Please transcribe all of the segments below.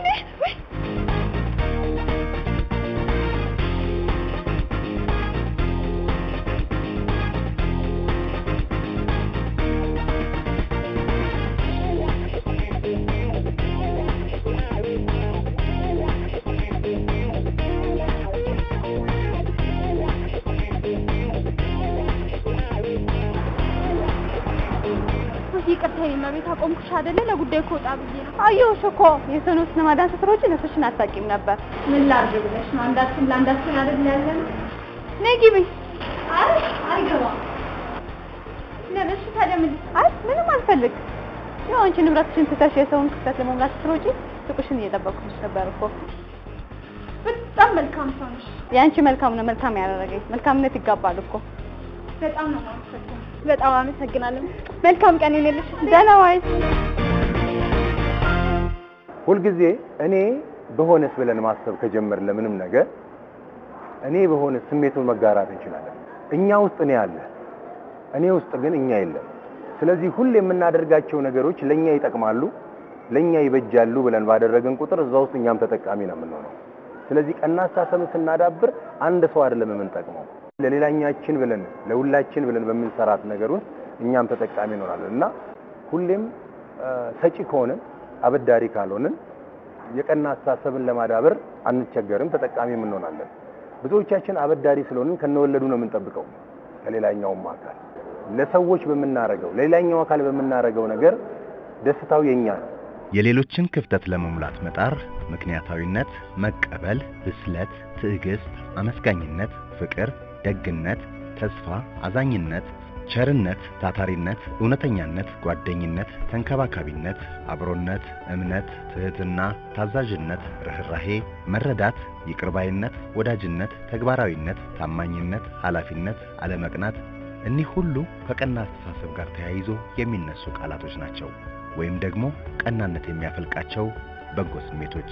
ወይኔ ወይ ይቅርታ የኔ ቤት አቆምኩሽ አይደለ? ለጉዳይ ከወጣ ብዬ ነው። አየሁሽ እኮ የሰው ነፍስ ለማዳን ስትሮጪ ነፍስሽን አታውቂም ነበር። ምን ላድርግ ብለሽ ነው? አንዳችን ለአንዳችን አይደል ያለን? ነይ ግቢ። አይ አይገባም። ለምን እሺ፣ ታዲያ ምን አይ ምንም አልፈልግ። ያው አንቺ ንብረትሽን ትተሽ የሰውን ክፍተት ለመሙላት ስትሮጪ ሱቅሽን እየጠበቅኩሽ ነበር እኮ። በጣም መልካም ሰው ነሽ። የአንቺ መልካም ነው መልካም ያደረገኝ። መልካምነት ይጋባል እኮ። በጣም ነው የማመሰግነው። በጣም አመሰግናለሁ። መልካም ቀን ይሁንልሽ። ደህና ዋይ። ሁልጊዜ እኔ በሆነስ ብለን ማሰብ ከጀመርን ለምንም ነገር እኔ በሆነ ስሜቱን መጋራት እንችላለን። እኛ ውስጥ እኔ አለ፣ እኔ ውስጥ ግን እኛ የለም። ስለዚህ ሁሌ የምናደርጋቸው ነገሮች ለኛ ይጠቅማሉ፣ ለኛ ይበጃሉ ብለን ባደረግን ቁጥር እዛ ውስጥ እኛም ተጠቃሚ ነው የምንሆነው። ስለዚህ ቀና አስተሳሰብን ስናዳብር አንድ ሰው አይደለም የምንጠቅመው፣ ለሌላኛችን ብለን ለሁላችን ብለን በምንሰራት ነገር ውስጥ እኛም ተጠቃሚ እንሆናለን እና ሁሌም ሰጪ ከሆንን አበዳሪ ካልሆንን የቀና አስተሳሰብን ለማዳበር አንቸገርም፣ ተጠቃሚም እንሆናለን። ብዙዎቻችን አበዳሪ ስለሆንን ከነወለዱ ነው የምንጠብቀው ከሌላኛውም አካል ለሰዎች በምናረገው ለሌላኛው አካል በምናረገው ነገር ደስታው የኛ ነው። የሌሎችን ክፍተት ለመሙላት መጣር፣ ምክንያታዊነት፣ መቀበል፣ ብስለት፣ ትዕግስት፣ አመስጋኝነት፣ ፍቅር፣ ደግነት፣ ተስፋ፣ አዛኝነት፣ ቸርነት፣ ታታሪነት፣ እውነተኛነት፣ ጓደኝነት፣ ተንከባካቢነት፣ አብሮነት፣ እምነት፣ ትህትና፣ ታዛዥነት፣ ርኅራሄ፣ መረዳት፣ ይቅርባይነት፣ ወዳጅነት፣ ተግባራዊነት፣ ታማኝነት፣ ኃላፊነት፣ አለመቅናት እኒህ ሁሉ ከቀና አስተሳሰብ ጋር ተያይዞ የሚነሱ ቃላቶች ናቸው፣ ወይም ደግሞ ቀናነት የሚያፈልቃቸው በጎ ስሜቶች።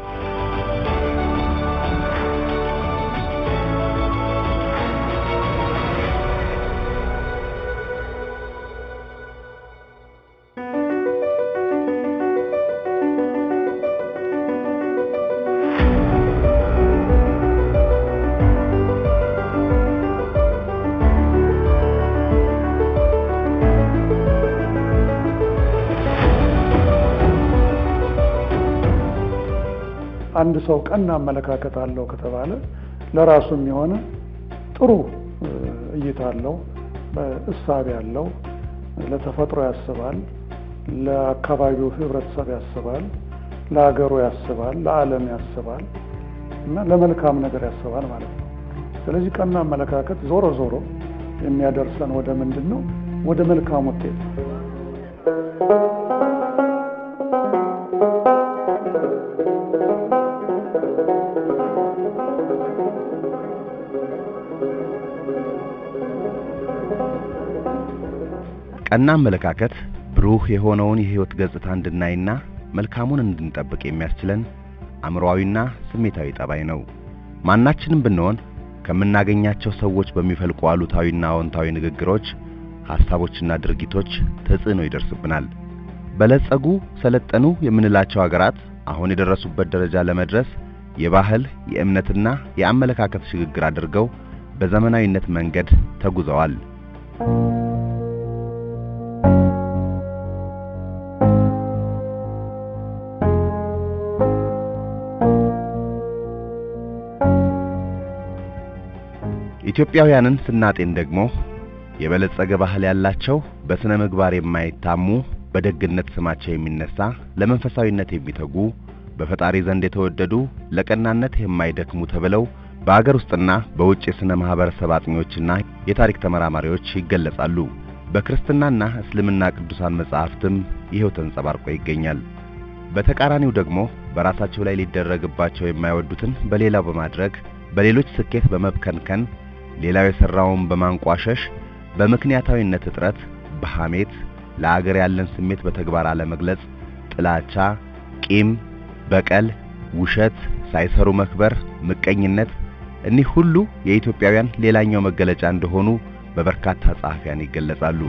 አንድ ሰው ቀና አመለካከት አለው ከተባለ ለራሱም የሆነ ጥሩ እይታ አለው፣ እሳቤ አለው፣ ለተፈጥሮ ያስባል፣ ለአካባቢው ህብረተሰብ ያስባል፣ ለሀገሩ ያስባል፣ ለዓለም ያስባል እና ለመልካም ነገር ያስባል ማለት ነው። ስለዚህ ቀና አመለካከት ዞሮ ዞሮ የሚያደርሰን ወደ ምንድን ነው? ወደ መልካም ውጤት ነው። ቀና አመለካከት ብሩህ የሆነውን የህይወት ገጽታ እንድናይና መልካሙን እንድንጠብቅ የሚያስችለን አእምሮአዊና ስሜታዊ ጠባይ ነው። ማናችንም ብንሆን ከምናገኛቸው ሰዎች በሚፈልቁ አሉታዊና አዎንታዊ ንግግሮች፣ ሐሳቦችና ድርጊቶች ተጽዕኖ ይደርስብናል። በለጸጉ፣ ሰለጠኑ የምንላቸው ሀገራት አሁን የደረሱበት ደረጃ ለመድረስ የባህል የእምነትና የአመለካከት ሽግግር አድርገው በዘመናዊነት መንገድ ተጉዘዋል። ኢትዮጵያውያንን ስናጤን ደግሞ የበለጸገ ባህል ያላቸው፣ በስነ ምግባር የማይታሙ፣ በደግነት ስማቸው የሚነሳ፣ ለመንፈሳዊነት የሚተጉ፣ በፈጣሪ ዘንድ የተወደዱ፣ ለቀናነት የማይደክሙ ተብለው በአገር ውስጥና በውጭ የሥነ ማህበረሰብ አጥኚዎችና የታሪክ ተመራማሪዎች ይገለጻሉ። በክርስትናና እስልምና ቅዱሳን መጻሕፍትም ይሄው ተንጸባርቆ ይገኛል። በተቃራኒው ደግሞ በራሳቸው ላይ ሊደረግባቸው የማይወዱትን በሌላው በማድረግ በሌሎች ስኬት በመብከንከን ሌላው የሠራውን በማንቋሸሽ በምክንያታዊነት እጥረት፣ በሐሜት ለአገር ያለን ስሜት በተግባር አለመግለጽ፣ ጥላቻ፣ ቂም፣ በቀል፣ ውሸት፣ ሳይሰሩ መክበር፣ ምቀኝነት እኒህ ሁሉ የኢትዮጵያውያን ሌላኛው መገለጫ እንደሆኑ በበርካታ ጸሐፊያን ይገለጻሉ።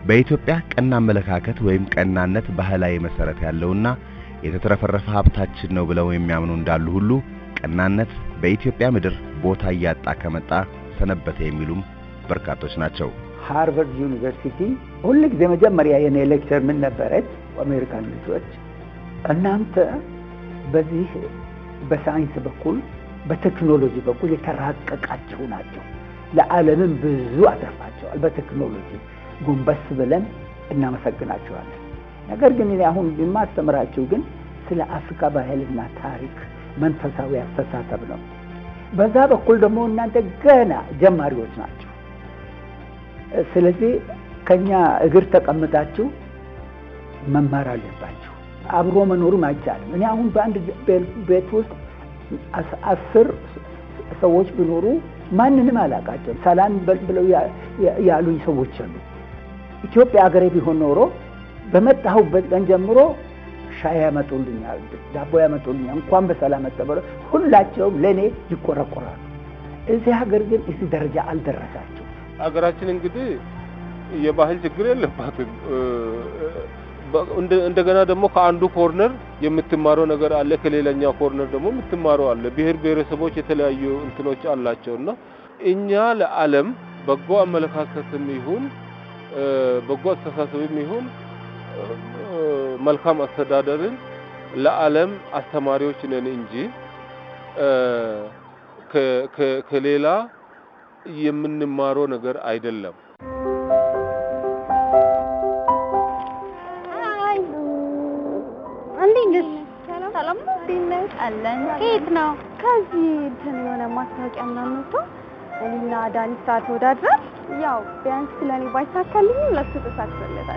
በኢትዮጵያ ቀና አመለካከት ወይም ቀናነት ባህላዊ መሰረት ያለውና የተትረፈረፈ ሀብታችን ነው ብለው የሚያምኑ እንዳሉ ሁሉ ቀናነት በኢትዮጵያ ምድር ቦታ እያጣ ከመጣ ሰነበተ የሚሉም በርካቶች ናቸው። ሃርቨርድ ዩኒቨርሲቲ ሁል ጊዜ መጀመሪያ የኔ ሌክቸር ምን ነበረች? አሜሪካን ልጆች እናንተ በዚህ በሳይንስ በኩል በቴክኖሎጂ በኩል የተራቀቃችሁ ናቸው። ለዓለምም ብዙ አተርፋቸዋል። በቴክኖሎጂ ጎንበስ ብለን እናመሰግናቸዋለን። ነገር ግን እኔ አሁን የማስተምራችሁ ግን ስለ አፍሪካ ባህልና ታሪክ መንፈሳዊ አስተሳሰብ ነው። በዛ በኩል ደግሞ እናንተ ገና ጀማሪዎች ናቸው። ስለዚህ ከኛ እግር ተቀምጣችሁ መማር አለባችሁ። አብሮ መኖርም አይቻልም። እኔ አሁን በአንድ ቤት ውስጥ አስር ሰዎች ቢኖሩ ማንንም አላውቃቸውም። ሰላም ብለው ያሉኝ ሰዎች አሉ። ኢትዮጵያ ሀገሬ ቢሆን ኖሮ በመጣሁበት ቀን ጀምሮ ሻይ ያመጡልኛል፣ ዳቦ ያመጡልኛል። እንኳን በሰላም መጣ ብለው ሁላቸውም ለእኔ ይቆረቆራሉ። እዚህ ሀገር ግን እዚህ ደረጃ አልደረሳቸው። ሀገራችን እንግዲህ የባህል ችግር የለባትም። እንደገና ደግሞ ከአንዱ ኮርነር የምትማረው ነገር አለ፣ ከሌላኛው ኮርነር ደግሞ የምትማረው አለ። ብሔር ብሔረሰቦች የተለያዩ እንትኖች አላቸው እና እኛ ለዓለም በጎ አመለካከትም ይሁን በጎ አስተሳሰብም ይሁን መልካም አስተዳደርን ለዓለም አስተማሪዎች ነን እንጂ ከሌላ የምንማረው ነገር አይደለም። እንዴት ነሽ? ሰላም ነው? እንዴት ነሽ? አለን። ከየት ነው? ከዚህ እንትን የሆነ ማስታወቂያ ምናምን መጥቶ እኔና ዳኒ ስራ ተወዳድረን ያው ቢያንስ ስለኔ ባይሳካልኝም ለሱ ተሳክቶለታል።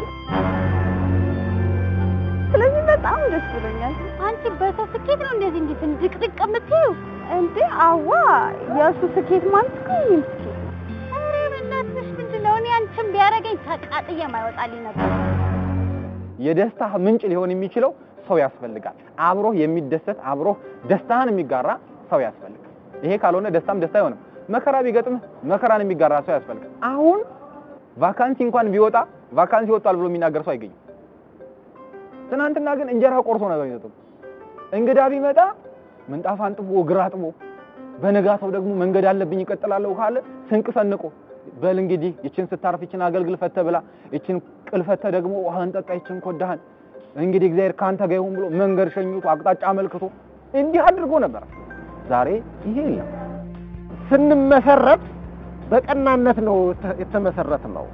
ስለዚህ በጣም ደስ ብሎኛል። አንቺ በሰው ስኬት ነው እንደዚህ እንዴት እንድቅድቅ የምትይው? እንዴ አዋ የእሱ ስኬት ማለት እኮ የእኔም ስኬት ነው። ኧረ በእናትሽ ምንድን ነው? እኔ አንቺን ቢያደርገኝ ተቃጥዬ ማይወጣልኝ ነበር። የደስታ ምንጭ ሊሆን የሚችለው ሰው ያስፈልጋል። አብሮህ የሚደሰት አብሮህ ደስታህን የሚጋራ ሰው ያስፈልጋል። ይሄ ካልሆነ ደስታም ደስታ አይሆንም። መከራ ቢገጥምህ መከራን የሚጋራ ሰው ያስፈልጋል። አሁን ቫካንሲ እንኳን ቢወጣ ቫካንሲ ወጣል ብሎ የሚናገር ሰው አይገኝም። ትናንትና ግን እንጀራ ቆርሶ ነበር የሚሰጠው። እንግዳ ቢመጣ ምንጣፍ አንጥፎ እግር አጥቦ፣ በነጋታው ደግሞ መንገድ አለብኝ ይቀጥላለሁ ካለ ስንቅ ሰንቆ በል እንግዲህ ይችን ስታርፍ ይችን አገልግል ፈተ ብላ ይችን ቅልፈተ ደግሞ ውሃን ጠጣ ይችን ኮዳህን እንግዲህ እግዚአብሔር ካንተ ጋር ይሁን ብሎ መንገድ ሸኝቶ አቅጣጫ አመልክቶ እንዲህ አድርጎ ነበር። ዛሬ ይሄ የለም። ስንመሰረት በቀናነት ነው የተመሰረት ነው።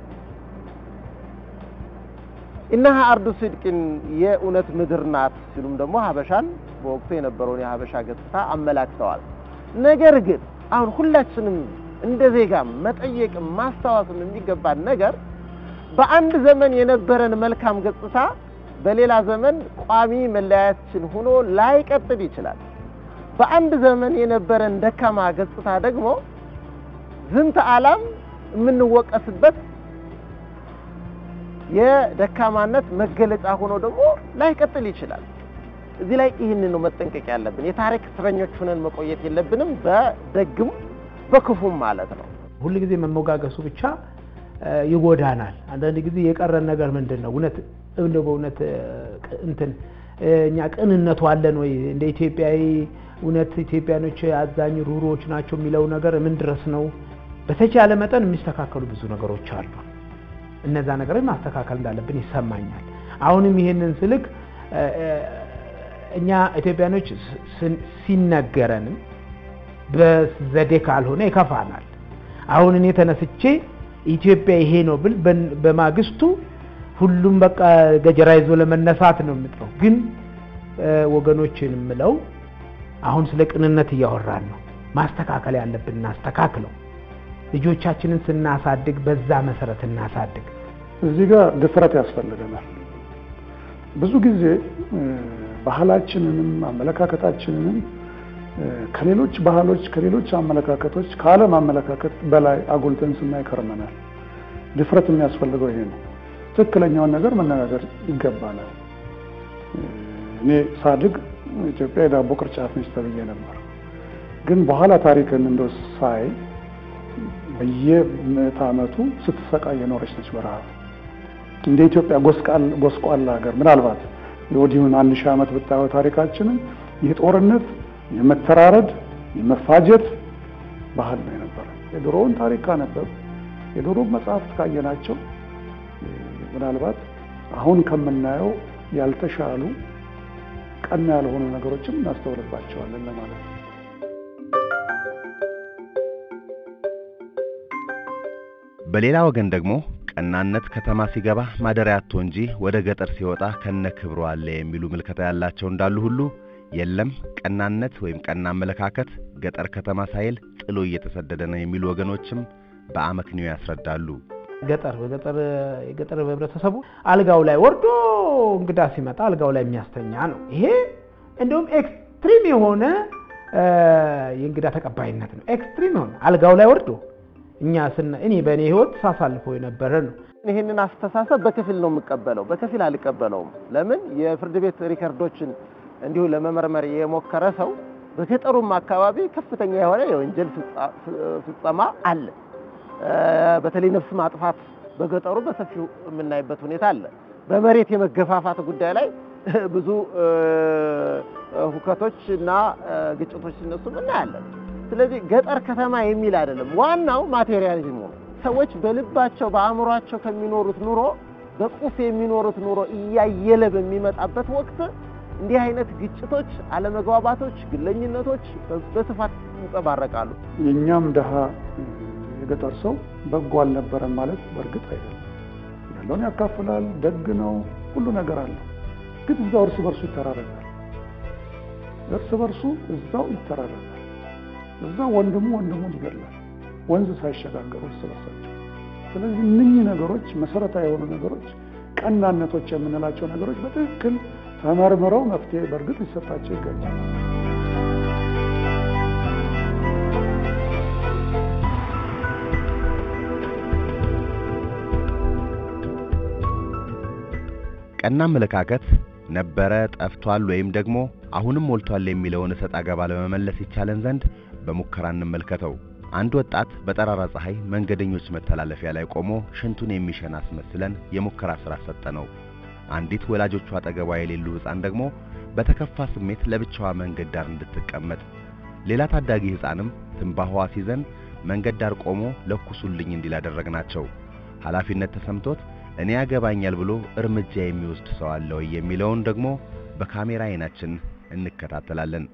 እነሃ አርዱ ስድቅን የእውነት ምድር ናት ሲሉም ደግሞ ሀበሻን በወቅቱ የነበረውን የሀበሻ ገጽታ አመላክተዋል። ነገር ግን አሁን ሁላችንም እንደ ዜጋ መጠየቅም ማስታወስም የሚገባን ነገር በአንድ ዘመን የነበረን መልካም ገጽታ በሌላ ዘመን ቋሚ መለያችን ሆኖ ላይቀጥል ይችላል። በአንድ ዘመን የነበረን ደካማ ገጽታ ደግሞ ዝንተ ዓለም የምንወቀስበት የደካማነት መገለጫ ሆኖ ደግሞ ላይቀጥል ይችላል። እዚህ ላይ ይህንን ነው መጠንቀቅ ያለብን። የታሪክ እስረኞች ሆነን መቆየት የለብንም፣ በደግም በክፉም ማለት ነው። ሁል ጊዜ መሞጋገሱ ብቻ ይጎዳናል። አንዳንድ ጊዜ የቀረን ነገር ምንድን ነው? እውነት እንደው በእውነት እንትን እኛ ቅንነቱ አለን ወይ? እንደ ኢትዮጵያዊ እውነት ኢትዮጵያኖች አዛኝ ሩሮዎች ናቸው የሚለው ነገር ምን ድረስ ነው? በተቻለ መጠን የሚስተካከሉ ብዙ ነገሮች አሉ። እነዛ ነገሮች ማስተካከል እንዳለብን ይሰማኛል። አሁንም ይሄንን ስልክ እኛ ኢትዮጵያኖች ሲነገረንም በዘዴ ካልሆነ ይከፋናል። አሁን እኔ ተነስቼ ኢትዮጵያ ይሄ ነው ብል በማግስቱ ሁሉም በቃ ገጀራ ይዞ ለመነሳት ነው የምጥረው። ግን ወገኖችን የምለው አሁን ስለ ቅንነት እያወራን ነው። ማስተካከል ያለብን እናስተካክለው። ልጆቻችንን ስናሳድግ በዛ መሰረት እናሳድግ። እዚህ ጋር ድፍረት ያስፈልገናል። ብዙ ጊዜ ባህላችንንም አመለካከታችንንም ከሌሎች ባህሎች ከሌሎች አመለካከቶች ከዓለም አመለካከት በላይ አጉልተን ስናይ ከርመናል። ድፍረት የሚያስፈልገው ይሄ ነው። ትክክለኛውን ነገር መነጋገር ይገባናል። እኔ ሳድግ ኢትዮጵያ የዳቦ ቅርጫት ነች ተብዬ ነበር። ግን በኋላ ታሪክን እንደው ሳይ በየምዕተ ዓመቱ ስትሰቃይ የኖረች ነች በረሃብ። እንደ ኢትዮጵያ ጎስቋል ጎስቋላ ሀገር ምናልባት የወዲሁን አንድ ሺህ ዓመት ብታየው ታሪካችንን የጦርነት የመተራረድ የመፋጀት ባህል ነው የነበረ። የድሮውን ታሪክ ካነበብ የድሮ መጽሐፍት ካየናቸው ምናልባት አሁን ከምናየው ያልተሻሉ ቀና ያልሆኑ ነገሮችም እናስተውልባቸዋለን ለማለት ነው። በሌላ ወገን ደግሞ ቀናነት ከተማ ሲገባ ማደሪያ አጥቶ እንጂ ወደ ገጠር ሲወጣ ከነ ክብሩ አለ የሚሉ ምልከታ ያላቸው እንዳሉ ሁሉ የለም ቀናነት ወይም ቀና አመለካከት ገጠር ከተማ ሳይል ጥሎ እየተሰደደ ነው የሚሉ ወገኖችም በአመክንዮ ያስረዳሉ። ገጠር በገጠር የገጠር ህብረተሰቡ አልጋው ላይ ወርዶ እንግዳ ሲመጣ አልጋው ላይ የሚያስተኛ ነው። ይሄ እንደውም ኤክስትሪም የሆነ የእንግዳ ተቀባይነት ነው። ኤክስትሪም የሆነ አልጋው ላይ ወርዶ እኛ ስና እኔ በእኔ ህይወት ሳሳልፈው የነበረ ነው። ይህንን አስተሳሰብ በከፊል ነው የምቀበለው፣ በከፊል አልቀበለውም። ለምን የፍርድ ቤት ሪከርዶችን እንዲሁ ለመመርመር የሞከረ ሰው በገጠሩም አካባቢ ከፍተኛ የሆነ የወንጀል ፍጸማ አለ። በተለይ ነፍስ ማጥፋት በገጠሩ በሰፊው የምናይበት ሁኔታ አለ። በመሬት የመገፋፋት ጉዳይ ላይ ብዙ ሁከቶች እና ግጭቶች ሲነሱ እናያለን። ስለዚህ ገጠር ከተማ የሚል አይደለም። ዋናው ማቴሪያሊዝሙ ነው። ሰዎች በልባቸው በአእምሯቸው ከሚኖሩት ኑሮ በቁስ የሚኖሩት ኑሮ እያየለ በሚመጣበት ወቅት እንዲህ አይነት ግጭቶች፣ አለመግባባቶች፣ ግለኝነቶች በስፋት ይንጸባረቃሉ። የእኛም ድሃ የገጠር ሰው በጎ አልነበረም ማለት በእርግጥ አይደለም። ያለውን ያካፍላል፣ ደግ ነው፣ ሁሉ ነገር አለው። ግን እዛው እርስ በርሱ ይተራረጋል። እርስ በርሱ እዛው ይተራረጋል። እዛው ወንድሙ ወንድሙን ይገድላል፣ ወንዝ ሳይሸጋገሩ እርስ በርሳቸው። ስለዚህ እነኚህ ነገሮች መሰረታዊ የሆኑ ነገሮች፣ ቀናነቶች የምንላቸው ነገሮች በትክክል ተመርምረው መፍትሄ በእርግጥ ሊሰጣቸው ይገባል። ቀና አመለካከት ነበረ፣ ጠፍቷል፣ ወይም ደግሞ አሁንም ሞልቷል የሚለውን እሰጥ አገባ ለመመለስ ይቻለን ዘንድ በሙከራ እንመልከተው። አንድ ወጣት በጠራራ ፀሐይ መንገደኞች መተላለፊያ ላይ ቆሞ ሽንቱን የሚሸና አስመስለን የሙከራ ሥራ ሰጠነው። አንዲት ወላጆቿ አጠገቧ የሌሉ ሕፃን ደግሞ በተከፋ ስሜት ለብቻዋ መንገድ ዳር እንድትቀመጥ፣ ሌላ ታዳጊ ሕፃንም ትንባሆዋ ሲዘን መንገድ ዳር ቆሞ ለኩሱልኝ እንዲል አደረግናቸው። ኃላፊነት ተሰምቶት እኔ ያገባኛል ብሎ እርምጃ የሚወስድ ሰው አለ ወይ የሚለውን ደግሞ በካሜራ አይናችን እንከታተላለን።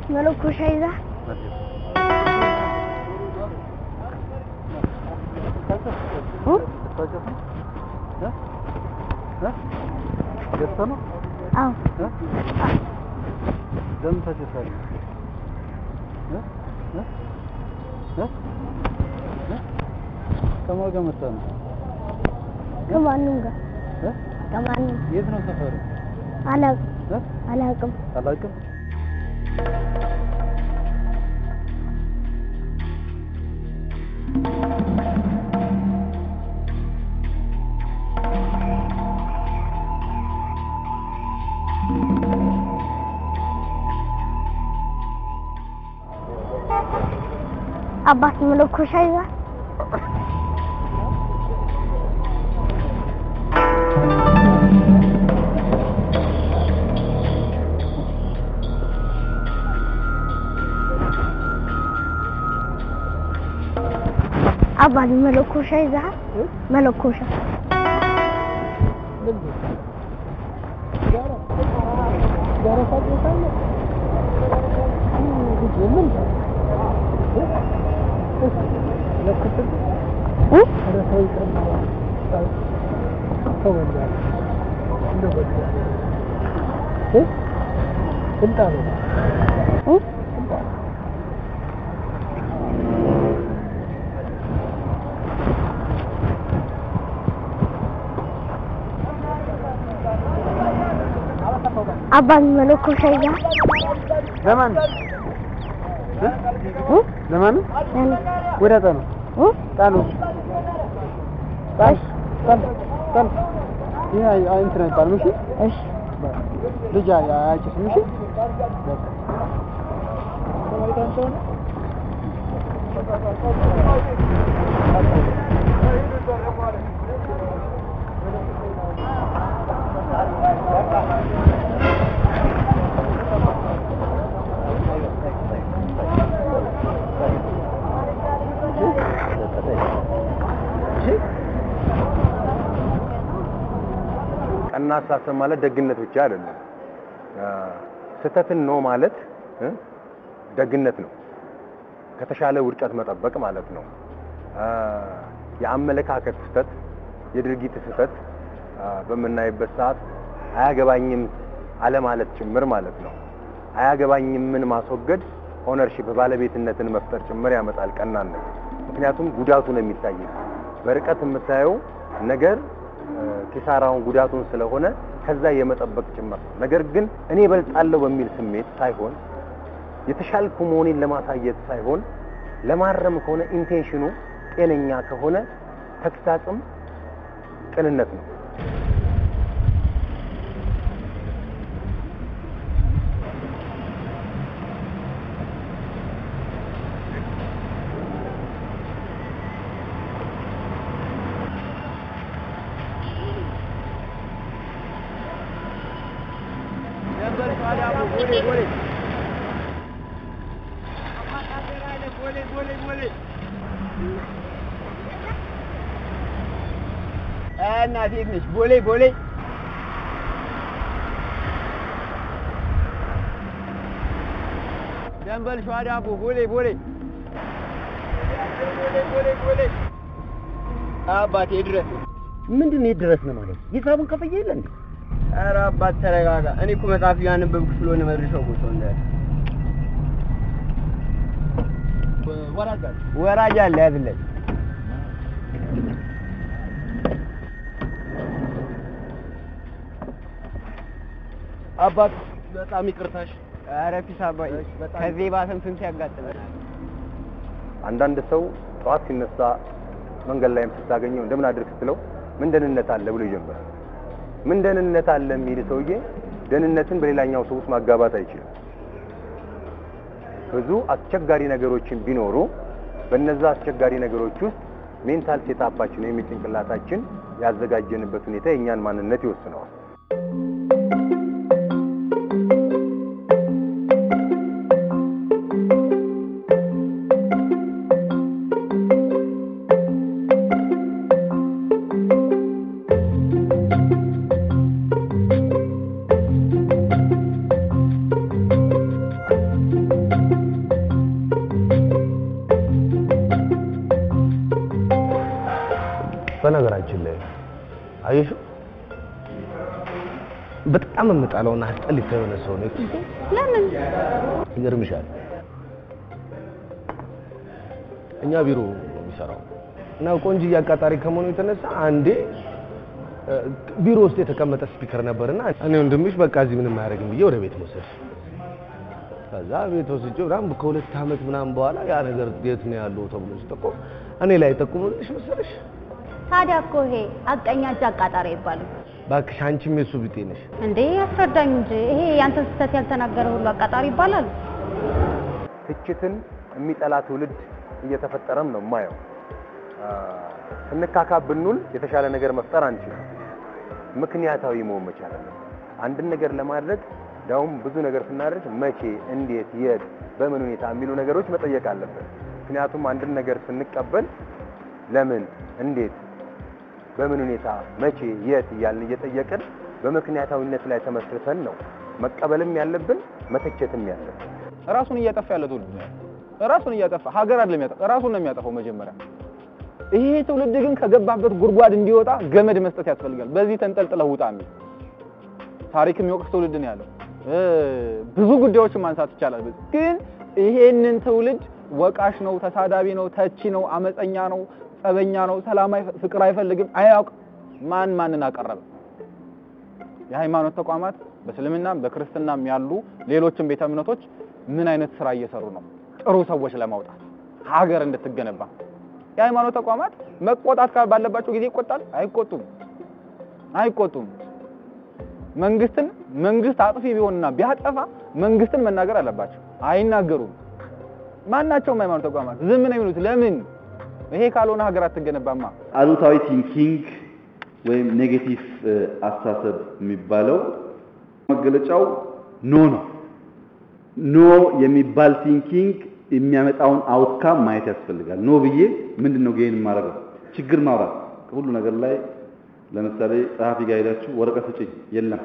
መለኮሻ ይዛ ገዝተህ ነው? አዎ ለምን ታጨሳለህ? እ? እ? እ? እ? ከማን ጋር መጣህ ነው? ከማንም ጋር እ? ከማንም የት ነው ሰፈሩ? አላውቅም እ? አላውቅም አላውቅም። አባት መለኮሻ ይዛ አባት መለኮሻ ይዛ መለኮሻ አባት መለኮሻ ይዛ ለማን እ? ለማን ወደ ጠኑ ጣሉ ጣል ጣል ጣል ይሄ አይ አይ እንትን አይባልም እሺ እሺ ልጅ አይ- አያጭስም እሺ በቃ ቀና አስተሳሰብ ማለት ደግነት ብቻ አይደለም። አ፣ ስህተትን ነው ማለት እ፣ ደግነት ነው። ከተሻለ ውድቀት መጠበቅ ማለት ነው። አ፣ የአመለካከት ስህተት፣ የድርጊት ስህተት አ፣ በምናይበት ሰዓት አያገባኝም አለማለት ጭምር ማለት ነው። አያገባኝምን ማስወገድ ኦነርሺፕ ባለቤትነትን መፍጠር ጭምር ያመጣል ቀናነት። ምክንያቱም ጉዳቱ ነው የሚታይ በርቀት የምታየው ነገር እ፣ ኪሳራውን ጉዳቱን ስለሆነ ከዛ የመጠበቅ ጭምር ነው። ነገር ግን እኔ እበልጣለሁ በሚል ስሜት ሳይሆን የተሻልኩ መሆኔን ለማሳየት ሳይሆን ለማረም ከሆነ ኢንቴንሽኑ ጤነኛ ከሆነ ተግሳጽም ቅንነት ነው። እናቴ የት ነሽ? ቦሌ ቦሌ ደንበል ሸዋ ዳቦ ቦሌ ቦሌ አባቴ ድረስ ምንድን ነው ድረስ ነው ማለት ሂሳቡን ከፍዬ የለ እንዴ? ኧረ አባት ተረጋጋ። እኔ እኮ መጽሐፍ እያነበብኩ ስለሆነ መድረሻው ቦታ እንዳለ ወራጅ አለ። ወራጅ አለ ያዝለት። አባት በጣም ይቅርታሽ። ኧረ ፊስ አባዬ ከዚህ ባሰም ስንት ያጋጥመናል። አንዳንድ ሰው ጠዋት ሲነሳ መንገድ ላይም ስታገኘው እንደምን አድርግ ስትለው ምን ደህንነት አለ ብሎ ይጀምራል። ምን ደህንነት አለ የሚል ሰውዬ ደህንነትን በሌላኛው ሰው ውስጥ ማጋባት አይችልም። ብዙ አስቸጋሪ ነገሮችን ቢኖሩ በነዛ አስቸጋሪ ነገሮች ውስጥ ሜንታል ሴታፓችን ወይም የጭንቅላታችን ያዘጋጀንበት ሁኔታ የእኛን ማንነት ይወስነዋል። በነገራችን ላይ አየሽው በጣም የምጠላውና አስጠሊታ የሆነ ሰው ነው። ለምን? ይገርምሻል እኛ ቢሮ ነው የሚሰራው እና ቆንጆ አቃጣሪ ከመሆኑ የተነሳ አንዴ እ፣ ቢሮ ውስጥ የተቀመጠ ስፒከር ነበርና እኔ ወንድምሽ በቃ እዚህ ምንም አያደርግም ብዬ ወደ ቤት መውሰድ ከዛ ቤት ወስጄ ምናምን ከሁለት ዓመት ምናምን በኋላ ያ ነገር የት ነው ያለው ተብሎ ሲጠቆም እኔ ላይ ጠቁሙልሽ መሰለሽ። ታዲያ እኮ ይሄ አቀኛ እጅ አቃጣሪ ይባላል እባክሽ አንቺም የሱ ቢጤ ነሽ። እንዴ? ያስረዳኝ እንጂ ይሄ ያንተን ስህተት ያልተናገረ ሁሉ አቃጣሪ ይባላል? ትችትን የሚጠላ ትውልድ እየተፈጠረም ነው የማየው። አ፣ ስንካካብ ብንውል የተሻለ ነገር መፍጠር አንችልም። ምክንያታዊ መሆን መቻል አለብን። አንድን ነገር ለማድረግ ዳውም ብዙ ነገር ስናደርግ መቼ፣ እንዴት፣ የት፣ በምን ሁኔታ የሚሉ ነገሮች መጠየቅ አለብን። ምክንያቱም አንድን ነገር ስንቀበል ለምን፣ እንዴት፣ በምን ሁኔታ፣ መቼ፣ የት እያልን እየጠየቅን በምክንያታዊነት ላይ ተመስርተን ነው መቀበልም ያለብን መተቸትም ያለብን። ራሱን እያጠፋ ያለ ትውልድ ነው። ራሱን እያጠፋ ሀገር አይደለም ያጠፋ ራሱን ነው የሚያጠፋው መጀመሪያ። ይሄ ትውልድ ግን ከገባበት ጉድጓድ እንዲወጣ ገመድ መስጠት ያስፈልጋል። በዚህ ተንጠልጥለው ውጣ የሚል ታሪክ የሚወቅስ ትውልድ ነው ያለው። እ ብዙ ጉዳዮችን ማንሳት ይቻላል። በዚህ ግን ይሄንን ትውልድ ወቃሽ ነው፣ ተሳዳቢ ነው፣ ተቺ ነው፣ አመፀኛ ነው፣ ጸበኛ ነው፣ ሰላማዊ ፍቅር አይፈልግም፣ አያውቅ ማን ማንን አቀረበ? የሃይማኖት ተቋማት በእስልምናም በክርስትናም ያሉ ሌሎችም ቤተ እምነቶች ምን አይነት ስራ እየሰሩ ነው? ጥሩ ሰዎች ለማውጣት ሀገር እንድትገነባ የሃይማኖት ተቋማት መቆጣት ካ- ባለባቸው ጊዜ ይቆጣል? አይቆጡም፣ አይቆጡም። መንግስትን መንግስት አጥፊ ቢሆንና ቢያጠፋ መንግስትን መናገር አለባቸው። አይናገሩም። ማናቸውም ሃይማኖት ተቋማት ዝም ነው የሚሉት። ለምን? ይሄ ካልሆነ ሀገር አትገነባማ። አሉታዊ ቲንኪንግ ወይም ኔጌቲቭ አስተሳሰብ የሚባለው መገለጫው ኖ ነው። ኖ የሚባል ቲንኪንግ የሚያመጣውን አውትካም ማየት ያስፈልጋል። ኖ ብዬ ምንድን ነው ጌን የማደርገው? ችግር ማውራት ሁሉ ነገር ላይ ለምሳሌ ጸሐፊ ጋር ሄዳችሁ ወረቀት ስጭኝ፣ የለም።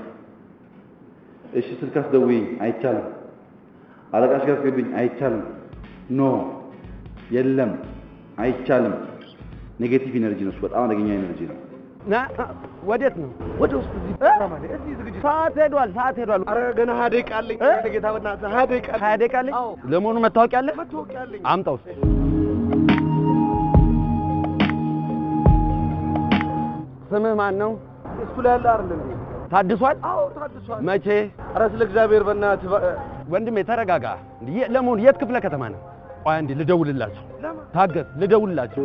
እሺ ስልክ አስደውይኝ፣ አይቻልም። አለቃሽ ጋር አስገብኝ፣ አይቻልም። ኖ የለም፣ አይቻልም። ኔጌቲቭ ኢነርጂ ነው። እሱ በጣም አደገኛ ኢነርጂ ነው። ና ወዴት ነው? ወደ ውስጥ እዚህ እዚህ ዝግጅት ሰዓት ሄዷል፣ ሰዓት ሄዷል። አረ ገና ሀያ ደቂቃ አለኝ። ጌታ በእናትህ ሀያ ደቂቃ አለኝ። ሀያ ደቂቃ አለኝ። ለመሆኑ መታወቂያ አለ? መታወቂያ አለኝ። አምጣው እስኪ። ስምህ ማን ነው? እሱ ላይ ያለ አይደል እንዴ? ታድሷል? አዎ ታድሷል። መቼ? አረ ስለ እግዚአብሔር በእናትህ በ- ወንድሜ ተረጋጋ። የ- ለመሆኑ የት ክፍለ ከተማ ነው? ቆይ አንዴ ልደውልላቸው። ታገስ፣ ልደውልላቸው።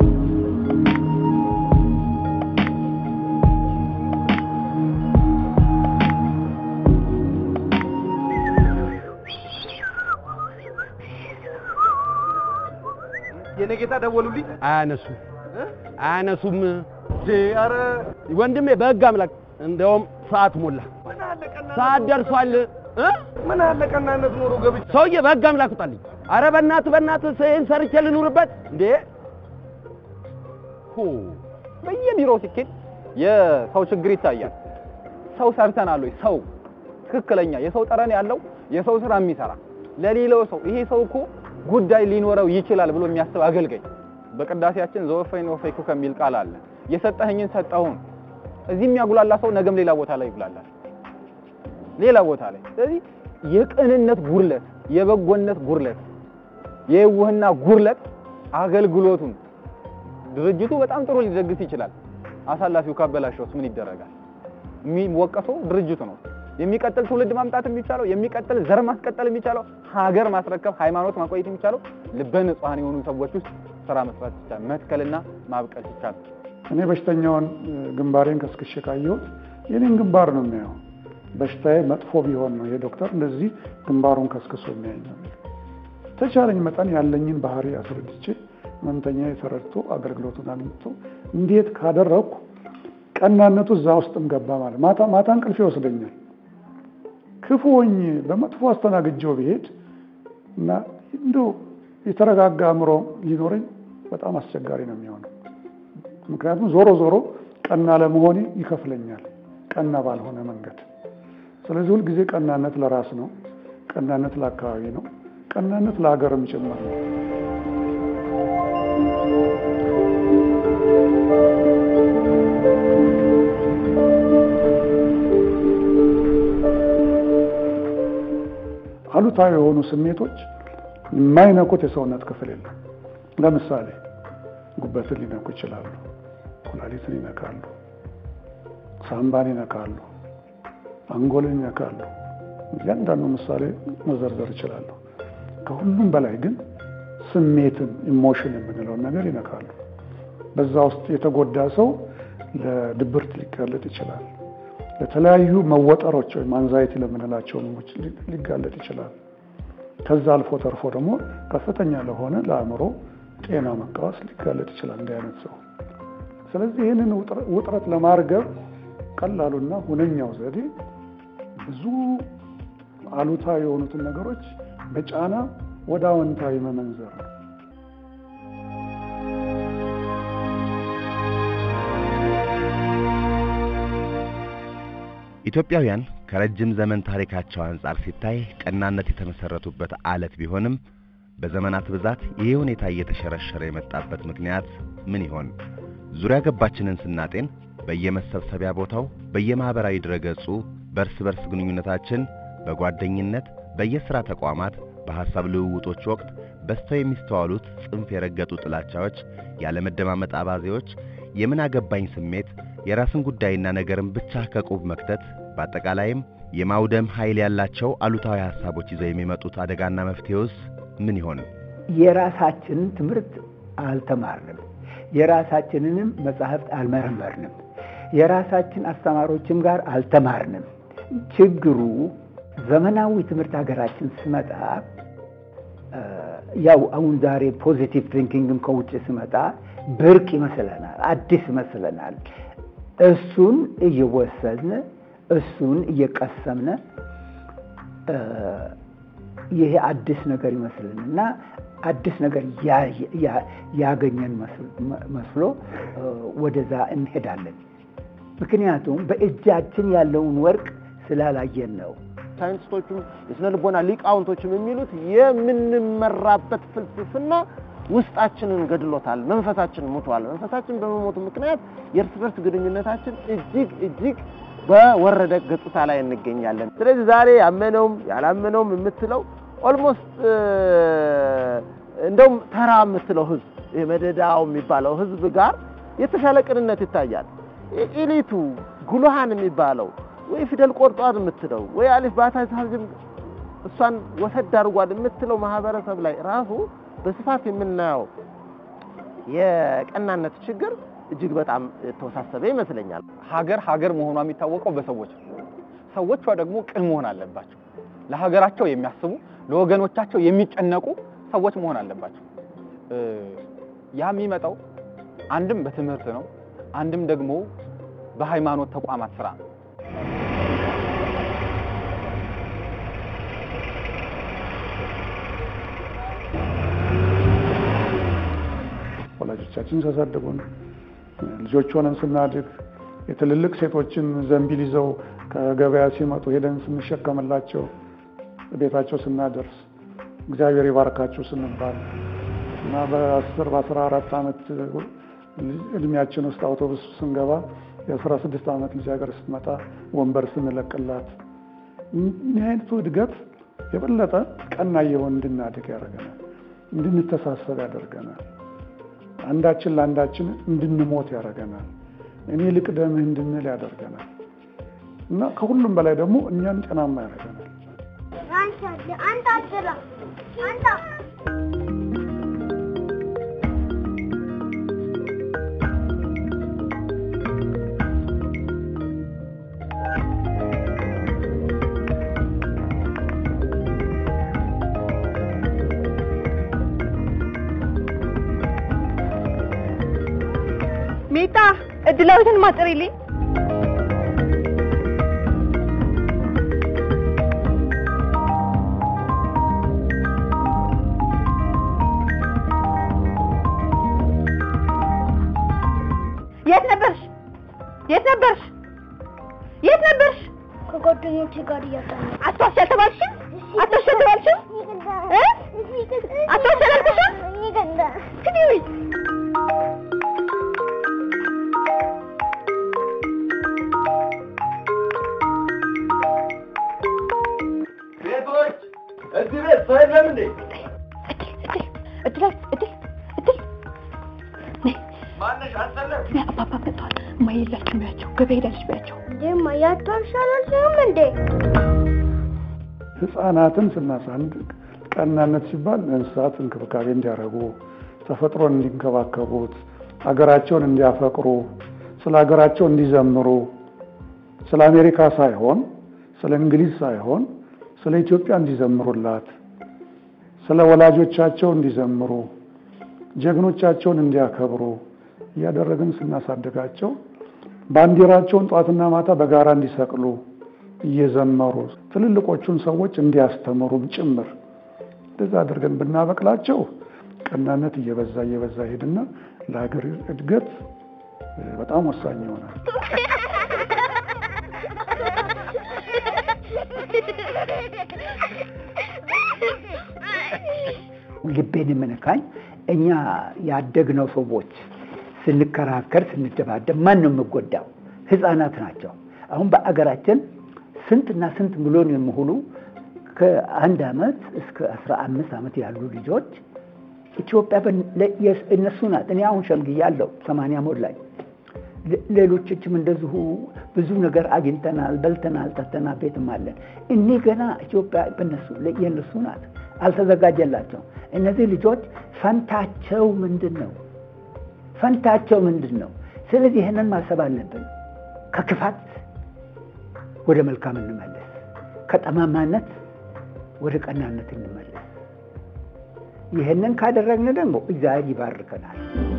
የኔ ጌታ ደወሉልኝ። አያነሱም፣ አያነሱም። አረ ወንድሜ በህግ አምላክ፣ እንደውም ሰዓት ሞላ፣ ሰዓት ደርሷል። እ? ምን አለ ቀናነት ኖሮ ገብቼ ሰውዬ በህግ አምላክ ውጣልኝ። አረ በእናትህ በእናትህ ይህን ሰርቼ ልኑርበት እንዴ? ሁ በየቢሮው ሲኬድ የሰው ችግር ይታያል። ሰው ሰርተናል ወይ? ሰው ትክክለኛ የሰው ጠረን ያለው የሰው ስራ የሚሰራ ለሌላው ሰው ይሄ ሰው እኮ ጉዳይ ሊኖረው ይችላል ብሎ የሚያስብ አገልጋይ። በቅዳሴያችን ዘወፈይን ወፈይኩ ከሚል ቃል አለ። የሰጠኸኝን ሰጠሁን። እዚህ የሚያጉላላ ሰው ነገም ሌላ ቦታ ላይ ይጉላላል፣ ሌላ ቦታ ላይ። ስለዚህ የቅንነት ጉድለት፣ የበጎነት ጉድለት፣ የውህና ጉድለት አገልግሎቱን ድርጅቱ በጣም ጥሩ ሊደግስ ይችላል። አሳላፊው ካበላሸውስ ምን ይደረጋል? የሚወቀሰው ድርጅቱ ነው። የሚቀጥል ትውልድ ማምጣት የሚቻለው የሚቀጥል ዘር ማስቀጠል የሚቻለው ሀገር ማስረከብ ሃይማኖት ማቆየት የሚቻለው ልበ ንጹሐን የሆኑ ሰዎች ውስጥ ስራ መስራት ይቻላል። መትከልና ማብቀል ይቻላል። እኔ በሽተኛውን እ፣ ግንባሬን ከስክሼ ካየሁት የኔን ግንባር ነው የሚያየው። በሽታዬ መጥፎ ቢሆን ነው ይሄ ዶክተር እንደዚህ ግንባሩን ከስክሶ የሚያየኝ ነው የሚለው። ተቻለኝ መጠን ያለኝን ባህሪ አስረድቼ ህመምተኛ ተረድቶ አገልግሎቱን አግኝቶ እንዴት ካደረግኩ ቀናነቱ እዛ ውስጥም ገባ ማለት ማታ ማታ እንቅልፍ ይወስደኛል። ክፉ ሆኜ በመጥፎ አስተናግጄው ብሄድ እና እንደው የተረጋጋ አእምሮ ሊኖረኝ በጣም አስቸጋሪ ነው የሚሆነው። ምክንያቱም ዞሮ ዞሮ ቀና ለመሆኔ ይከፍለኛል፣ ቀና ባልሆነ መንገድ። ስለዚህ ሁልጊዜ ቀናነት ለራስ ነው፣ ቀናነት ለአካባቢ ነው፣ ቀናነት ለሀገርም ጭምር ነው። አሉታዊ የሆኑ ስሜቶች የማይነኩት የሰውነት ክፍል የለም። ለምሳሌ ጉበትን ሊነኩ ይችላሉ፣ ኩላሊትን ይነካሉ፣ ሳምባን ይነካሉ፣ አንጎልን ይነካሉ። እያንዳንዱ ምሳሌ መዘርዘር ይችላሉ። ከሁሉም በላይ ግን ስሜትን ኢሞሽን የምንለውን ነገር ይነካሉ። በዛ ውስጥ የተጎዳ ሰው ለድብርት ሊጋለጥ ይችላል። ለተለያዩ መወጠሮች ወይም አንዛይቲ ለምንላቸው ህመሞች ሊጋለጥ ይችላል። ከዛ አልፎ ተርፎ ደግሞ ከፍተኛ ለሆነ ለአእምሮ ጤና መቃወስ ሊጋለጥ ይችላል እንዲህ አይነት ሰው። ስለዚህ ይህንን ውጥረት ለማርገብ ቀላሉና ሁነኛው ዘዴ ብዙ አሉታዊ የሆኑትን ነገሮች በጫና ወደ አዎንታዊ መመንዘር ነው። ኢትዮጵያውያን ከረጅም ዘመን ታሪካቸው አንጻር ሲታይ ቀናነት የተመሰረቱበት አለት ቢሆንም በዘመናት ብዛት ይህ ሁኔታ እየተሸረሸረ የመጣበት ምክንያት ምን ይሆን? ዙሪያ ገባችንን ስናጤን በየመሰብሰቢያ ቦታው፣ በየማህበራዊ ድረገጹ፣ በእርስ በርስ ግንኙነታችን፣ በጓደኝነት፣ በየሥራ ተቋማት፣ በሐሳብ ልውውጦች ወቅት በስተው የሚስተዋሉት ጽንፍ የረገጡ ጥላቻዎች፣ ያለመደማመጥ አባዜዎች፣ የምን አገባኝ ስሜት፣ የራስን ጉዳይና ነገርን ብቻ ከቁብ መክተት፣ በአጠቃላይም የማውደም ኃይል ያላቸው አሉታዊ ሐሳቦች ይዘው የሚመጡት አደጋና መፍትሄውስ ምን ይሆን? የራሳችንን ትምህርት አልተማርንም። የራሳችንንም መጻሕፍት አልመረመርንም። የራሳችን አስተማሪዎችም ጋር አልተማርንም። ችግሩ ዘመናዊ ትምህርት ሀገራችን ስመጣ ያው አሁን ዛሬ ፖዚቲቭ ቲንኪንግም ከውጭ ስመጣ ብርቅ ይመስለናል፣ አዲስ ይመስለናል። እሱን እየወሰድን እሱን እየቀሰምነ ይሄ አዲስ ነገር ይመስልን እና አዲስ ነገር ያገኘን መስሎ ወደዛ እንሄዳለን። ምክንያቱም በእጃችን ያለውን ወርቅ ስላላየን ነው። ሳይንቲስቶቹም የስነ ልቦና ሊቃውንቶችም የሚሉት የምንመራበት ፍልስፍና ውስጣችንን ገድሎታል፣ መንፈሳችን ሙቷል። መንፈሳችን በመሞቱ ምክንያት የእርስ በርስ ግንኙነታችን እጅግ እጅግ በወረደ ገጽታ ላይ እንገኛለን። ስለዚህ ዛሬ ያመነውም ያላመነውም የምትለው ኦልሞስት እንደውም ተራ የምትለው ህዝብ ይሄ መደዳው የሚባለው ህዝብ ጋር የተሻለ ቅንነት ይታያል። ኢሊቱ ጉልሃን የሚባለው ወይ ፊደል ቆርጧል የምትለው ወይ አሊፍ ባታ ታዝም እሷን ወሰድ አድርጓል የምትለው ማህበረሰብ ላይ ራሱ በስፋት የምናየው የቀናነት ችግር እጅግ በጣም የተወሳሰበ ይመስለኛል። ሀገር ሀገር መሆኗ የሚታወቀው በሰዎች ነው። ሰዎቿ ደግሞ ቅን መሆን አለባቸው። ለሀገራቸው የሚያስቡ ለወገኖቻቸው የሚጨነቁ ሰዎች መሆን አለባቸው። ያ የሚመጣው አንድም በትምህርት ነው፣ አንድም ደግሞ በሃይማኖት ተቋማት ስራ ነው። ወላጆቻችን ሲያሳድጉን ልጆች ሆነን ስናድግ የትልልቅ ሴቶችን ዘንቢል ይዘው ከገበያ ሲመጡ ሄደን ስንሸከምላቸው ቤታቸው ስናደርስ እግዚአብሔር ይባርካችሁ ስንባል እና በአስር በአስራ አራት ዓመት እድሜያችን ውስጥ አውቶቡስ ስንገባ የአስራ ስድስት ዓመት ልጃገር ስትመጣ ወንበር ስንለቅላት እኒህ አይነቱ እድገት የበለጠ ቀና እየሆን እንድናድግ ያደርገናል፣ እንድንተሳሰብ ያደርገናል፣ አንዳችን ለአንዳችን እንድንሞት ያደርገናል፣ እኔ ልቅደምህ እንድንል ያደርገናል እና ከሁሉም በላይ ደግሞ እኛን ጤናማ ያደርገናል። አንተ አትላ አንተ ሜታ እድላዊትን ማጥሪልኝ። የት ነበርሽ? የት ነበርሽ? የት ነበርሽ? ከጓደኞቼ ጋር እያጠናሁ አትዋሽ አልተባልሽም? አትዋሽ አልተባልሽም? እ? አትዋሽ አላልኩሽም? ሂጂ ውይ ሴቶች እዚህ የለችም ቢያቸው ገበያ ሄዳለች ቢያቸው እንዴማ ያታሻላልሽም እንዴ? ህፃናትን ስናሳድግ ቀናነት ሲባል እንስሳት እንክብካቤ እንዲያደርጉ፣ ተፈጥሮን እንዲንከባከቡት፣ ሀገራቸውን እንዲያፈቅሩ፣ ስለ ሀገራቸው እንዲዘምሩ፣ ስለ አሜሪካ ሳይሆን ስለ እንግሊዝ ሳይሆን ስለ ኢትዮጵያ እንዲዘምሩላት፣ ስለ ወላጆቻቸው እንዲዘምሩ፣ ጀግኖቻቸውን እንዲያከብሩ እያደረግን ስናሳድጋቸው ባንዲራቸውን ጧትና ማታ በጋራ እንዲሰቅሉ እየዘመሩ ትልልቆቹን ሰዎች እንዲያስተምሩም ጭምር እንደዛ አድርገን ብናበቅላቸው ቀናነት እየበዛ እየበዛ ሄድና ለሀገር እድገት በጣም ወሳኝ ይሆናል። ልቤን የምነካኝ እኛ ያደግነው ሰዎች ስንከራከር ስንደባደብ ማን ነው የምጎዳው? ህፃናት ናቸው። አሁን በአገራችን ስንትና ስንት ሚሊዮን የሚሆኑ ከአንድ ዓመት እስከ አስራ አምስት ዓመት ያሉ ልጆች ኢትዮጵያ እነሱ ናት። እኔ አሁን ሸምግያለሁ፣ ሰማንያ ሞላኝ። ሌሎችም እንደዚሁ ብዙ ነገር አግኝተናል፣ በልተናል፣ ጠጥተናል፣ ቤትም አለን። እኔ ገና ኢትዮጵያ በነሱ የእነሱ ናት፣ አልተዘጋጀላቸው። እነዚህ ልጆች ፈንታቸው ምንድን ነው? ፈንታቸው ምንድን ነው? ስለዚህ ይህንን ማሰብ አለብን። ከክፋት ወደ መልካም እንመለስ፣ ከጠማማነት ወደ ቀናነት እንመለስ። ይህንን ካደረግን ደግሞ እግዚአብሔር ይባርከናል።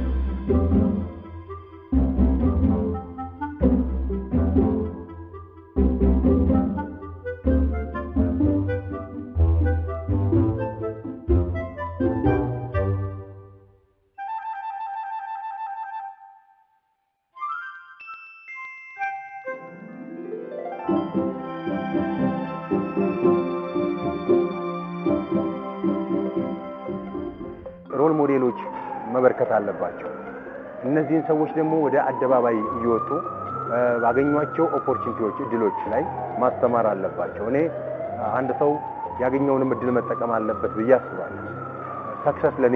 ሮል ሞዴሎች መበርከት አለባቸው። እነዚህን ሰዎች ደግሞ ወደ አደባባይ እየወጡ ባገኟቸው ኦፖርቹኒቲዎች፣ እድሎች ላይ ማስተማር አለባቸው። እኔ አንድ ሰው ያገኘውንም እድል መጠቀም አለበት ብዬ አስባለሁ። ሰክሰስ ለኔ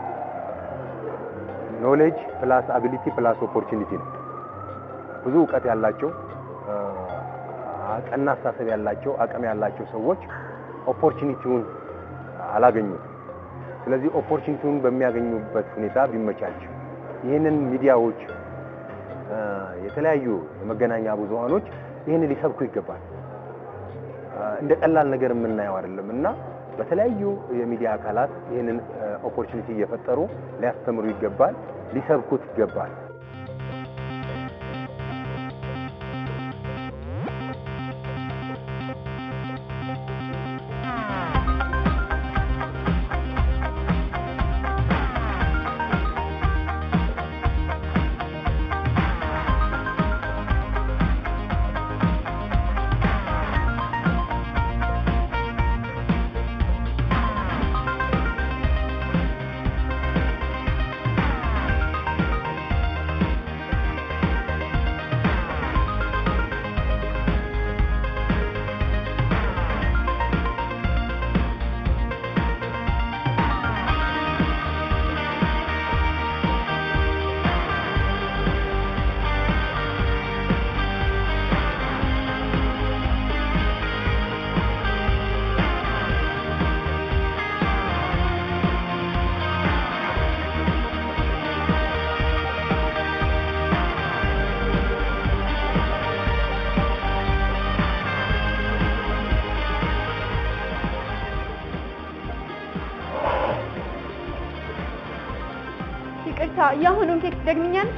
ኖሌጅ ፕላስ አቢሊቲ ፕላስ ኦፖርቹኒቲ ነው። ብዙ እውቀት ያላቸው ቀና አስተሳሰብ ያላቸው አቅም ያላቸው ሰዎች ኦፖርቹኒቲውን አላገኙም። ስለዚህ ኦፖርቹኒቲውን በሚያገኙበት ሁኔታ ቢመቻች ይህንን ሚዲያዎች፣ የተለያዩ የመገናኛ ብዙሃኖች ይህንን ሊሰብኩ ይገባል። እንደ ቀላል ነገር የምናየው አይደለም እና በተለያዩ የሚዲያ አካላት ይህንን ኦፖርቹኒቲ እየፈጠሩ ሊያስተምሩ ይገባል፣ ሊሰብኩት ይገባል። ይቅርታ፣ የአሁኑን ቴክስት ደግምኛለሽ?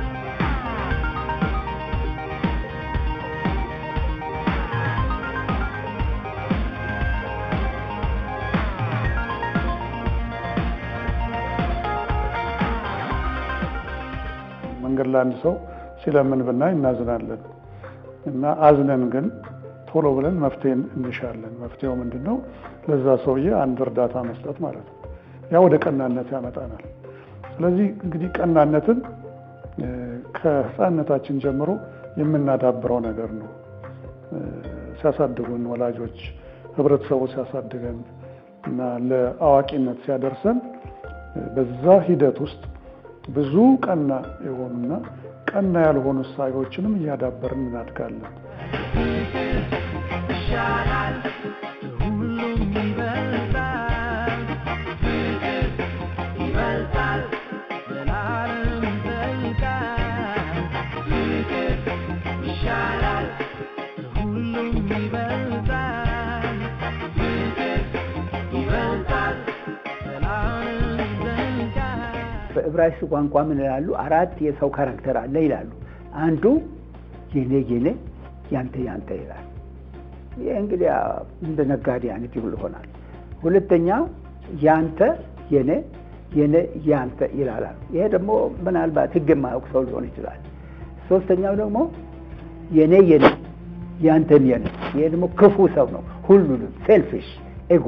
መንገድ ላይ አንድ ሰው ሲለምን ብናይ እናዝናለን እና አዝነን ግን ቶሎ ብለን መፍትሄ እንሻለን። መፍትሄው ምንድን ነው? ለዛ ሰውዬ አንድ እርዳታ መስጠት ማለት ነው። ያ ወደ ቀናነት ያመጣናል። ስለዚህ እንግዲህ ቀናነትን ከህፃንነታችን ጀምሮ የምናዳብረው ነገር ነው። ሲያሳድጉን ወላጆች፣ ህብረተሰቡ ሲያሳድገን እና ለአዋቂነት ሲያደርሰን በዛ ሂደት ውስጥ ብዙ ቀና የሆኑና ቀና ያልሆኑ እሳቤዎችንም እያዳበርን እናድጋለን። ይሻላል ሁሉም ይበልጣል ፍቅር ይበልጣል ዘላለም ይዘልቃል ፍቅር ይሻላል ሁሉም ይበልጣል ፍቅር ይበልጣል ዘላለም ይዘልቃል በዕብራይስጥ ቋንቋ ምን ይላሉ? አራት የሰው ካራክተር አለ ይላሉ። አንዱ የኔ የኔ ያንተ ያንተ ይላል። ይህ እንግዲህ እንደ ነጋዴ አይነት ይሁን ይሆናል። ሁለተኛው ያንተ የኔ የኔ ያንተ ይላላል። ይሄ ደግሞ ምናልባት ሕግ የማያውቅ ሰው ሊሆን ይችላል። ሶስተኛው ደግሞ የኔ የኔ ያንተም የኔ። ይሄ ደግሞ ክፉ ሰው ነው፣ ሁሉንም ሴልፊሽ ኤጎ።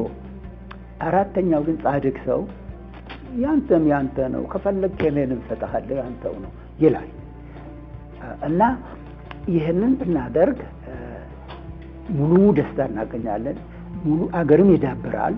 አራተኛው ግን ጻድቅ ሰው ያንተም ያንተ ነው፣ ከፈለግ እኔንም እሰጥሃለሁ ያንተው ነው ይላል እና ይህንን ብናደርግ ሙሉ ደስታ እናገኛለን። ሙሉ አገርም ይዳብራል፣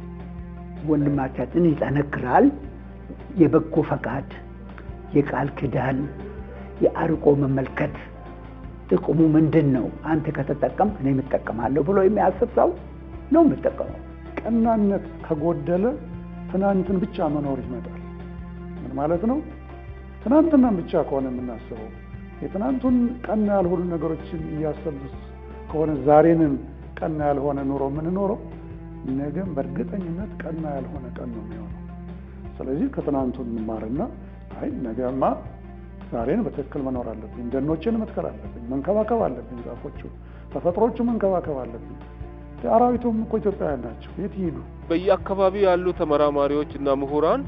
ወንድማቻችን ይጠነክራል። የበጎ ፈቃድ፣ የቃል ኪዳን፣ የአርቆ መመልከት ጥቅሙ ምንድን ነው? አንተ ከተጠቀም እኔ የምጠቀማለሁ ብሎ የሚያስብ ሰው ነው የምጠቀመው። ቀናነት ከጎደለ ትናንትን ብቻ መኖር ይመጣል። ምን ማለት ነው? ትናንትናን ብቻ ከሆነ የምናስበው የትናንቱን ቀና ያልሆኑ ነገሮችን እያሰብን ከሆነ ዛሬንም ቀና ያልሆነ ኑሮ የምንኖረው ነገም በእርግጠኝነት ቀና ያልሆነ ቀን ነው የሚሆነው። ስለዚህ ከትናንቱ እንማርና አይ ነገማ ዛሬን በትክክል መኖር አለብኝ፣ ደኖችን መትከል አለብኝ፣ መንከባከብ አለብኝ፣ ዛፎቹ ተፈጥሮቹ መንከባከብ አለብኝ። አራዊቱም እኮ ኢትዮጵያውያን ናቸው፣ የት ይሄዱ? በየአካባቢው ያሉ ተመራማሪዎች እና ምሁራን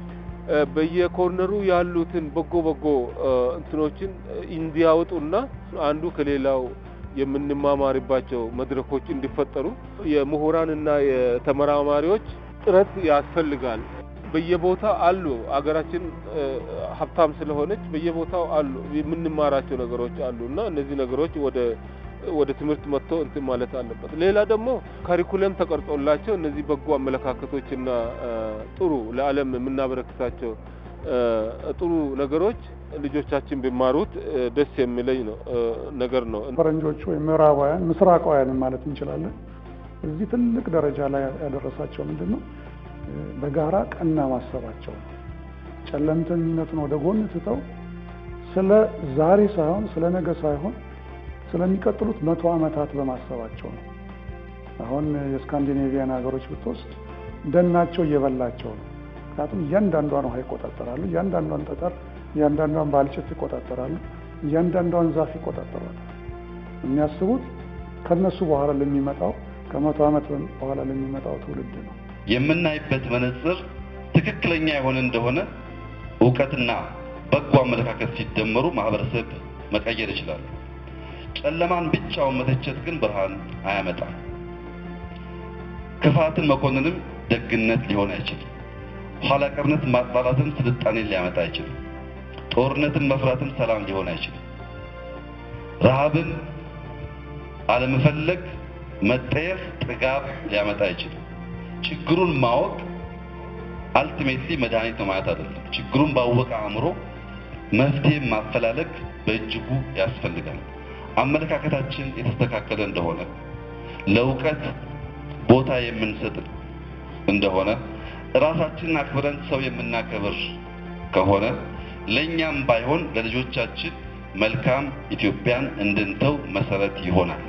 በየኮርነሩ ያሉትን በጎ በጎ እንትኖችን እንዲያወጡና አንዱ ከሌላው የምንማማርባቸው መድረኮች እንዲፈጠሩ የምሁራንና የተመራማሪዎች ጥረት ያስፈልጋል። በየቦታው አሉ። አገራችን ሀብታም ስለሆነች በየቦታው አሉ የምንማራቸው ነገሮች አሉ እና እነዚህ ነገሮች ወደ ወደ ትምህርት መጥቶ እንትን ማለት አለበት። ሌላ ደግሞ ካሪኩለም ተቀርጾላቸው እነዚህ በጎ አመለካከቶችና ጥሩ ለዓለም የምናበረክታቸው ጥሩ ነገሮች ልጆቻችን ቢማሩት ደስ የሚለኝ ነው ነገር ነው። ፈረንጆቹ ወይም ምዕራባውያን ምስራቃውያንን ማለት እንችላለን እዚህ ትልቅ ደረጃ ላይ ያደረሳቸው ምንድን ነው? በጋራ ቀና ማሰባቸው ነው። ጨለምተኝነቱን ወደ ጎን ትተው ስለ ዛሬ ሳይሆን ስለ ነገ ሳይሆን ስለሚቀጥሉት መቶ ዓመታት በማሰባቸው ነው። አሁን የስካንዲኔቪያን ሀገሮች ብትወስድ ደናቸው እየበላቸው ነው። ምክንያቱም እያንዳንዷን ውሃ ይቆጣጠራሉ፣ እያንዳንዷን ጠጠር፣ እያንዳንዷን ባልጭት ይቆጣጠራሉ፣ እያንዳንዷን ዛፍ ይቆጣጠራሉ። የሚያስቡት ከነሱ በኋላ ለሚመጣው ከመቶ ዓመት በኋላ ለሚመጣው ትውልድ ነው። የምናይበት መነጽር ትክክለኛ የሆነ እንደሆነ እውቀትና በጎ አመለካከት ሲደመሩ ማህበረሰብ መቀየር ይችላሉ። ጨለማን ብቻውን መተቸት ግን ብርሃን አያመጣም። ክፋትን መኮንንም ደግነት ሊሆን አይችልም። ኋላ ቀርነት ማጥላላትም ስልጣኔን ሊያመጣ አይችልም። ጦርነትን መፍራትም ሰላም ሊሆን አይችልም። ረሃብን አለመፈለግ መጠየፍ ጥጋብ ሊያመጣ አይችልም። ችግሩን ማወቅ አልቲሜትሊ መድኃኒት ነው ማለት አይደለም። ችግሩን ባወቀ አእምሮ መፍትሄ ማፈላለግ በእጅጉ ያስፈልጋል። አመለካከታችን የተስተካከለ እንደሆነ ለእውቀት ቦታ የምንሰጥ እንደሆነ ራሳችንን አክብረን ሰው የምናከብር ከሆነ ለእኛም ባይሆን ለልጆቻችን መልካም ኢትዮጵያን እንድንተው መሰረት ይሆናል።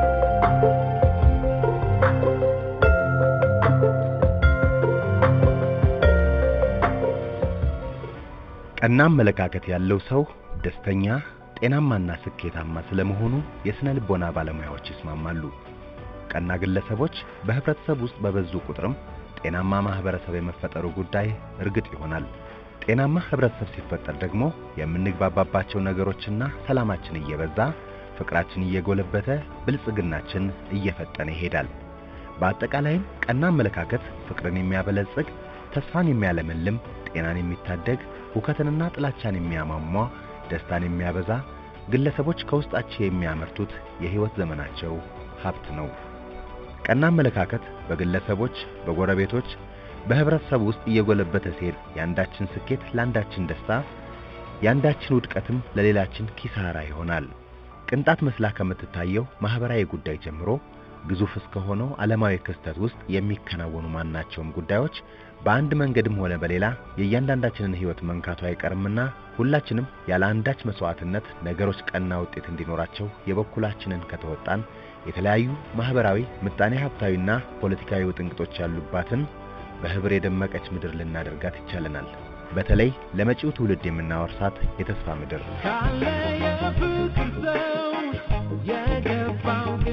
ቀና አመለካከት ያለው ሰው ደስተኛ፣ ጤናማና ስኬታማ ስለመሆኑ የስነ ልቦና ባለሙያዎች ይስማማሉ። ቀና ግለሰቦች በህብረተሰብ ውስጥ በበዙ ቁጥርም ጤናማ ማህበረሰብ የመፈጠሩ ጉዳይ እርግጥ ይሆናል። ጤናማ ህብረተሰብ ሲፈጠር ደግሞ የምንግባባባቸው ነገሮችና ሰላማችን እየበዛ ፍቅራችን እየጎለበተ ብልጽግናችን እየፈጠነ ይሄዳል። በአጠቃላይም ቀና አመለካከት ፍቅርን የሚያበለጽግ፣ ተስፋን የሚያለመልም፣ ጤናን የሚታደግ፣ ሁከትንና ጥላቻን የሚያሟሟ፣ ደስታን የሚያበዛ ግለሰቦች ከውስጣቸው የሚያመርቱት የህይወት ዘመናቸው ሀብት ነው። ቀና አመለካከት በግለሰቦች፣ በጎረቤቶች፣ በህብረተሰቡ ውስጥ እየጎለበተ ሲሄድ የአንዳችን ስኬት ለአንዳችን ደስታ፣ የአንዳችን ውድቀትም ለሌላችን ኪሳራ ይሆናል። ቅንጣት መስላ ከምትታየው ማህበራዊ ጉዳይ ጀምሮ ግዙፍ እስከሆነው ዓለማዊ ክስተት ውስጥ የሚከናወኑ ማናቸውም ጉዳዮች በአንድ መንገድም ሆነ በሌላ የእያንዳንዳችንን ህይወት መንካቱ አይቀርምና ሁላችንም ያለ አንዳች መስዋዕትነት ነገሮች ቀና ውጤት እንዲኖራቸው የበኩላችንን ከተወጣን የተለያዩ ማህበራዊ፣ ምጣኔ ሀብታዊና ፖለቲካዊ ውጥንቅጦች ያሉባትን በህብር የደመቀች ምድር ልናደርጋት ይቻለናል። በተለይ ለመጪው ትውልድ የምናወርሳት የተስፋ ምድር ካለ የፍቅር ሰው የገባው